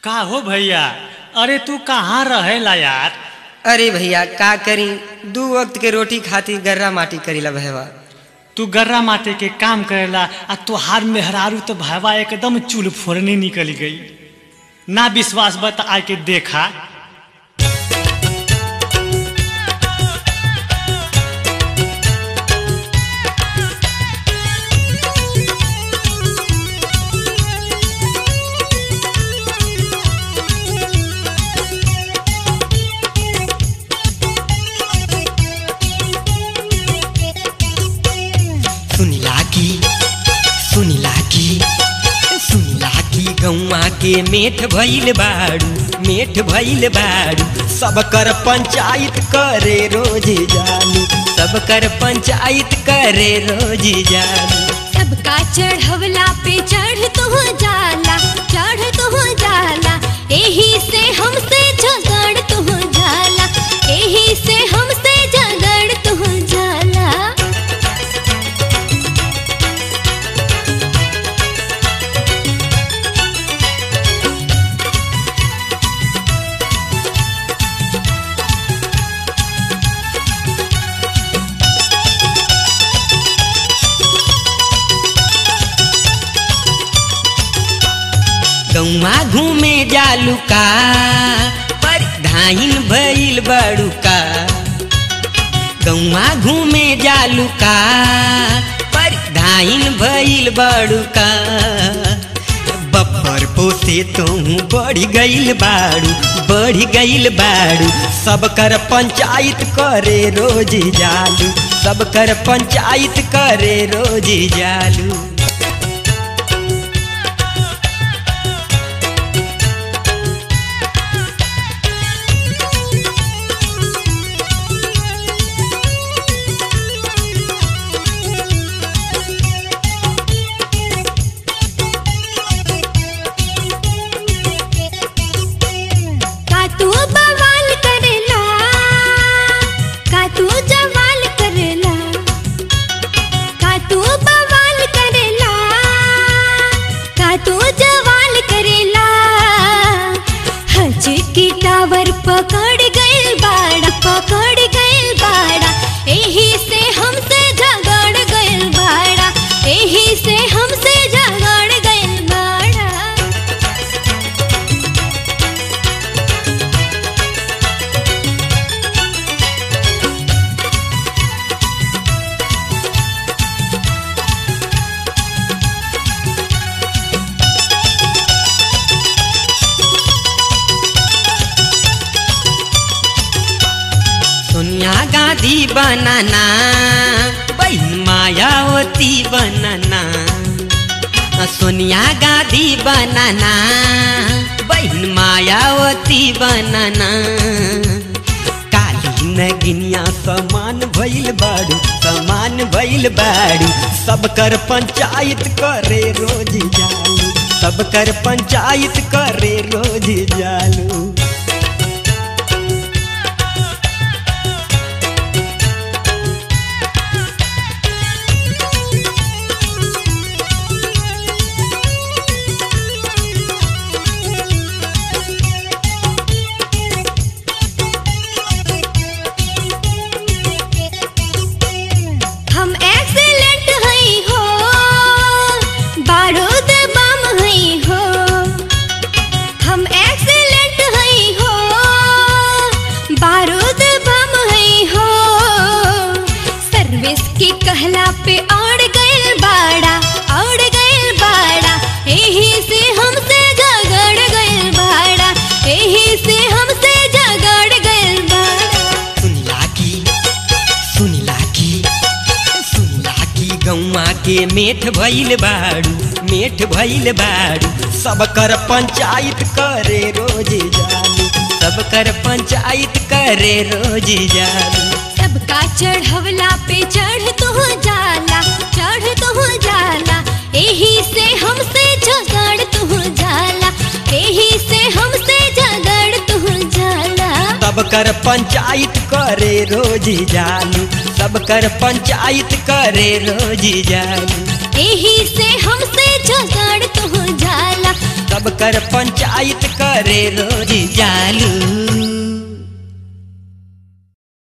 का हो भैया अरे तू कहाँ रहेला यार अरे भैया का करी दू वक्त के रोटी खातिर गर्रा माटी करीला भैया तू गर्रा माटे के काम करेला आ तोहार मेहरारू तो भैया एकदम चूल फोड़ने निकल गई ना विश्वास बता आके देखा सुनिला की सुनिला की सुनिला की गौवा के मेठ भइल बाड़ू मेठ भइल बाड़ू सब कर पंचायत करे रोज जानी सब कर पंचायत करे रोज जानी सबका चढ़वला पे चढ़ तो जाला चढ़ तो जाला एही से हमसे झगड़ तो जाला एही से हमसे झगड़ तो जाला गौवा घूमे जालू का पर धाइन भइल बड़ू का गौवा घूमे जालू का पर धाइन भइल बड़ू का बब्बर पोसे तुम बढ़ गइल बाड़ू बढ़ गइल बाड़ू सब कर पंचायत करे रोज जालू सब कर पंचायत करे रोज जालू का तू बवाल करेला का तू जवाल करेला का तू बवाल करेला का तू जवाल करेला हज की टावर पकड़ गइल बाड़ा पकड़ गइल बाड़ा एही से हमसे झगड़ गइल बाड़ा एही से हमसे झगड़ गइल बाड़ा सोनिया गांधी बनाना बहन मायावती बनाना सोनिया गांधी बनाना बहन मायावती बनाना काली नगिनिया समान भइल बाड़ू समान भइल बाड़ू सब कर पंचायत करे रोज जालू सब कर पंचायत करे रोज जालू हम एक्सीलेंट हई हो बारूद बम हई हो हम एक्सीलेंट हई हो बारूद बम हई हो सर्विस की कहला पे और गइल बाड़ा और गइल बाड़ा एही से हमसे झगड़ गइल बाड़ा एही से हमसे झगड़ गइल बाड़ा सुनिला की सुनिला की सुनिला की गौवा के मेठ भइल बाड़ू मेठ भइल बाड़ू सब कर पंचायत करे रोज जालू सब कर पंचायत करे रोज जालू सबका चढ़वला पे चढ़ तो जाला चढ़ तो जाला एही से हमसे झगड़ तो जाला एही से हमसे झगड़ तो जाला सब कर पंचायत करे रोज जालू सब कर पंचायत करे रोज जालू एही से हमसे झगड़ तो जाला सब कर पंचायत करे रोज जालू